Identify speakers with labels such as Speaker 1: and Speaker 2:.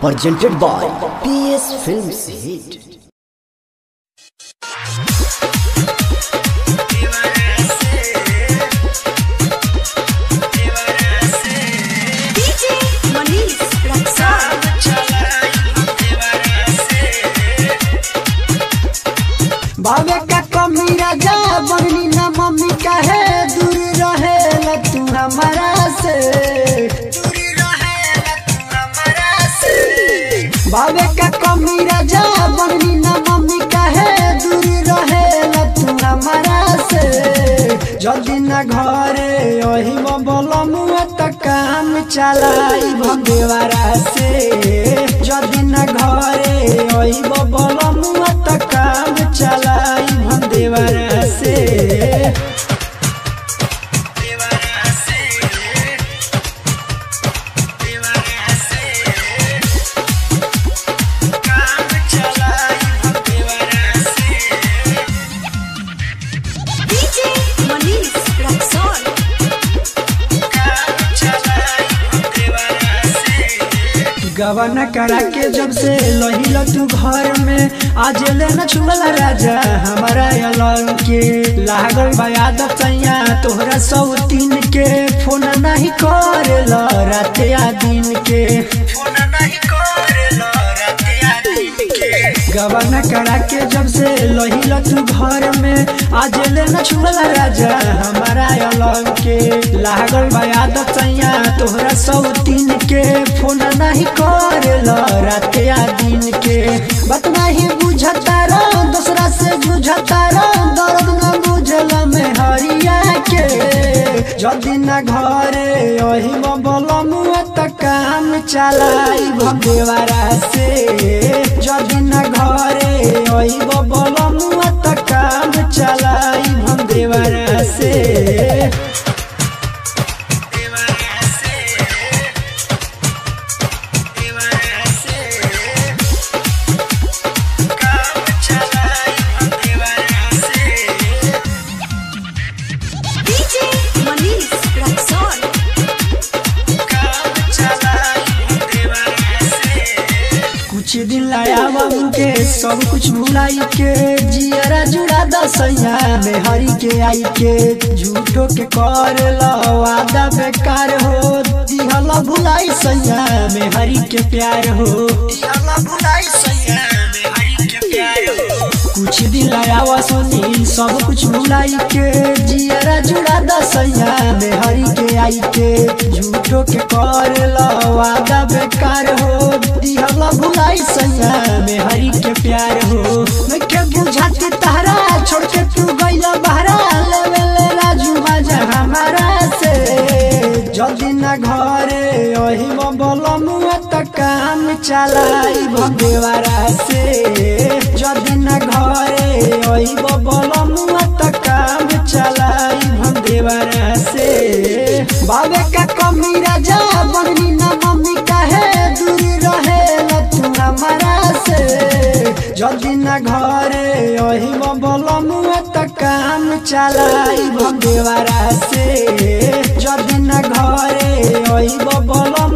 Speaker 1: presented by PS Films Hit.
Speaker 2: DJ Manish Raksar.
Speaker 3: बाबे का कमी राजा बननी ना मम्मी काहे दूर रहे तू हमारा से बाबे का कमी राजा बननी ना मम्मी काहे दूर रहे तू हमारा से जल्दी ना घरे यही बोलम त काम चलाई भगवारा से जल्दी ना घरे यही बोलम त काम चलाई भगवारा से
Speaker 2: DJ Manish Raksar.
Speaker 3: गवन करा के जब से लहिल तू घर में आज ले न छुअल राजा हमारा अलग के लागल बा आदत सैया तोहरा सौ तीन के फोन नहीं करे राते आ दिन के गवन करा के जब से लहिल तू घर में आज ले न छुअल राजा हमारा अलग के लागल बा आदत सैया तोहरा सौ तीन के फोन नहीं करे राते आ दिन के बात नहीं बुझता रो दूसरा से बुझता रो दर्द न बुझल में हरिया के जल्दी न घरे यही बोलम त काम चलाई भगवारा से जल्दी न घरे यही बोलम त काम चलाई भगवारा से
Speaker 2: DJ Manish Raksar.
Speaker 3: कुछ दिन लाया बाबू के सब कुछ भुलाई के जियरा जुड़ा दसैया में हरी के आई के झूठो के कर वादा बेकार हो दिहल भुलाई सैया में हरी के प्यार हो कुछ दिन लाया सुनी सब कुछ भुलाई के जियरा जुड़ा दसैया में हरी के आई के झूठो के कर वादा बेकार हो दिहल भुलाई सैया में हरी के प्यार हो मैं के बुझाती तारा छोड़ के तू गइला बहरा लेवे ले राजू बाजा हमारा से जल्दी न घरे यही बोलम त काम चलाई भगवारा से जल्दी न घरे यही बोलम त काम चलाई भगवारा से बाबे का कमी राजा बननी ना मम्मी काहे दूर रहे तू हमारा से जल्दी न घरे यही बोलम त काम चलाई भगवारा से जल्दी न घरे यही बोलम